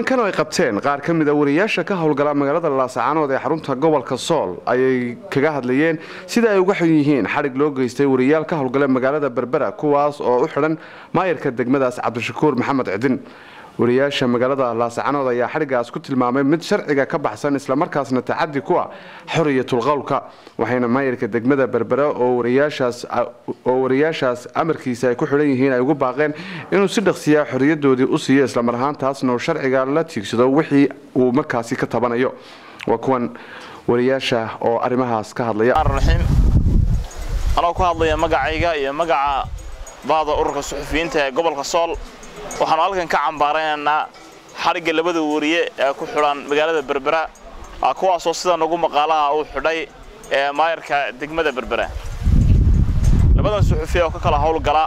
kulankan oo ay qabteen qaar ka mid a wariyaasha ka howlgala magaalada laasacaanood ee xarunta gobolka sool ayay kaga hadlayeen sida ay uga xun yihiin xadhig loo geystay wariyaal ka howlgala magaalada berbera kuwaas oo u xidhan maayarka degmadaas cabdishakuur maxamed cidin wariyaasha magaalada laasacanood ayaa xadhigaas ku tilmaamay mid sharciga ka baxsan islamarkaasna tacadi ku ah xoriyatul qowlka waxayna maayarka degmada berbera oo wariyaashaas amarkiisa ay ku xidhan yihiin ay ugu baaqeen inuu si dhaqsiyaa xoriyadoodii u siiyo islamar ahaantaasna uu sharciga la tiigsado wixii uu markaasi ka tabanayo waa kuwan wariyaasha oo arrimahaas ka hadlaya anoo ku hadlaya magacayga iyo magaca baada ururka suxufiyiinta ee gobolka sool waxaanu halkan ka cambaaraynaynaa xadhigga labada wariye ee ku xidhan magaalada berbera kuwaasoo sida nagu maqaalaha uu xidhay ee maayarka degmada berbera labadan suxufiya oo ka kala howlgala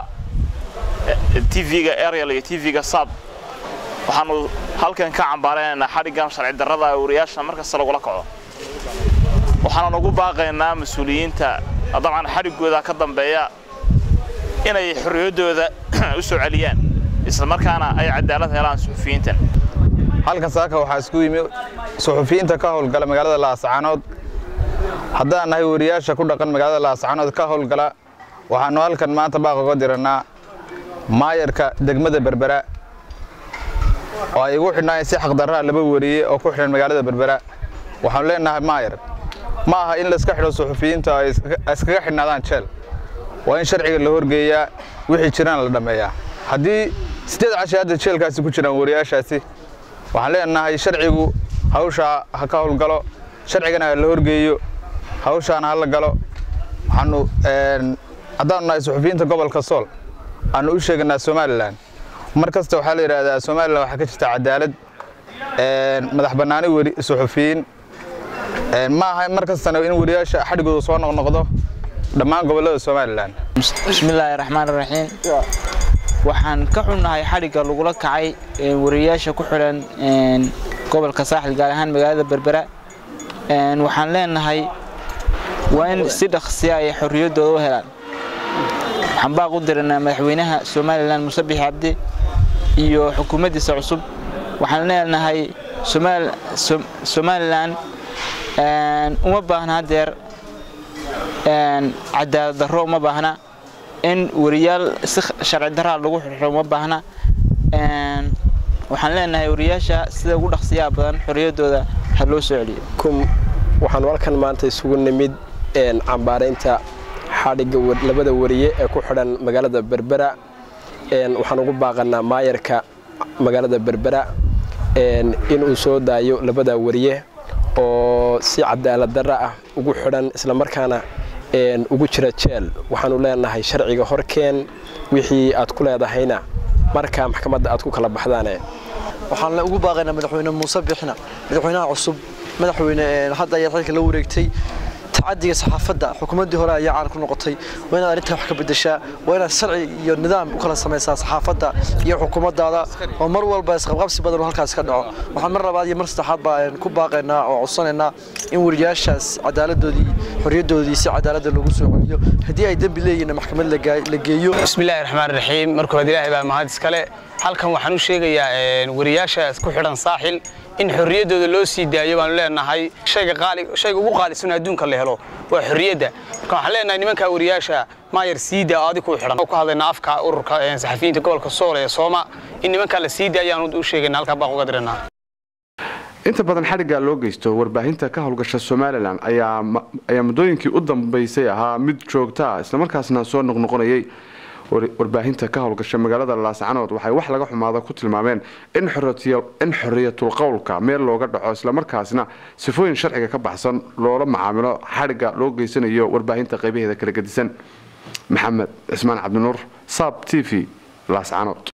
tv-ga arial iyo tv-ga saab waxaanu halkan ka cambaaraynaynaa xadhiggan sharci darrada ee wariyaasha markasta lagula kaco waxaanu ugu baaqaynaa mas-uuliyiinta dabcan xadhiggooda ka dambeeya inay xorriyaddooda u soo celiyaan islamarkaana ay cadaalad helaan suxufiyiintan halkan saaka waxaa isku yimi suxufiyiinta ka howlgala magaalada laascaanood haddaan nahay wariyaasha ku dhaqan magaalada laascaanood ka howlgala waxaanu halkan maanta baaq uga dirannaa maayarka degmada berbera oo ay igu xidhnaayen si xaqdarraa laba wariye oo ku xidhan magaalada berbera waxaanu leenahay maayar ma aha in layska xidho suxufiyiinta ay iskaga xidhnaadaan jeel waa in sharciga la horgeeyaa wixii jiraan la dhammeeyaa haddii siddeed cashay hadda jeelkaasi ku jiraan wariyaashaasi waxaan leenahay sharcigu hawshaa ha ka howlgalo sharcigana ha la horgeeyo hawshaana ha la galo waxaanu haddaanu nahay suxufiyiinta gobolka sool aanu u sheeganaa somalilan mar kasta waxaa la yidhaahdaa somalilan waxaa ka jirta cadaalad madax bannaani weri suxufiyiin ma aha mar kastana in wariyaasha xadhigooda soo noqnoqdo dhammaan gobollada somalilan bismillaahi raxmaan raxiim waxaan ka xunnahay xadhigga lagula kacay wariyaasha ku xidhan gobolka saaxil gaar ahaan magaalada berbera waxaan leenahay waa in si dhaqsiya ay xorriyaddooda u helaan waxaan baaq u diranaa madaxweynaha somalilan muuse bixi cabdi iyo xukuumaddiisa cusub waxaan leenahay somalilan uma baahna hadeer cadaalad darro uma baahna in wariyaal si sharci daraa lagu xirxiro uma baahna waxaan leenahay wariyaasha sida ugu dhaqsiyaha badan xorriyaddooda ha loo soo celiyo waxaanu halkan maanta isugu nimid cambaaraynta xadhigga labada wariye ee ku xidhan magaalada berbera waxaan ugu baaqanaa maayarka magaalada berbera inuu soo daayo labada wariye oo si cadaalad darra ah ugu xidhan islamarkaana ugu jira jeel waxaanu leenahay sharciga horkeen wixii aad ku leedahayna markaa maxkamadda aad ku kala baxdaane waxaan ugu baaqaynaa madaxweyne muuse bixna madaxweynaha cusub madaxweyne hadda ayaa xilka la wareegtay tacadiga saxaafadda xukuumaddii hore ayaa caan ku noqotay waa inaad arrintaa wax ka bedeshaa waa inaad sharci iyo nidaam u kala samaysaa saxaafadda iyo xukuumaddaada oo mar walba isqabqabsi badan oo halkaas ka dhaco waxaan mar labaad iyo mar saddexaad baa ku baaqaynaa oo codsanaynaa in wariyaashaas cadaaladdoodii xorriyaddoodii si cadaaladda loogu soo celiyo haddii ay dembi leeyihiin maxkamad la geeyo bismillaahi raxmaan raxiim marka hore ilaahay baa mahad iskale halkan waxaan u sheegayaa wariyaashaas ku xidhan saaxil in xorriyaddooda loo sii daayo baanu leenahay shayga ugu qaalisan adduunka la helo waa xorriyadda marka waxaan leenahay nimankaa wariyaasha maayar siida aadi ku xidhan ku hadlayna afka ururka saxafiyiinta gobolka sool ee sooma in nimankaa la sii daayaan u sheegayna halkaa baaq uga diranaa inta badan xadhigga loo geysto warbaahinta ka howlgasha somalilan ayaa muddooyinkii u dambaysay ahaa mid joogta ah islamarkaasna soo noqnoqonayay warbaahinta ka howlgasha magaalada laascanood waxay wax laga xumaada ku tilmaameen in xoriyatul qowlka meel looga dhaco islamarkaasna sifooyin sharciga ka baxsan loola macaamilo xadhigga loo geysanayo warbaahinta qaybaheeda kala gedisan maxamed cismaan cabdinuur saab t v laascanood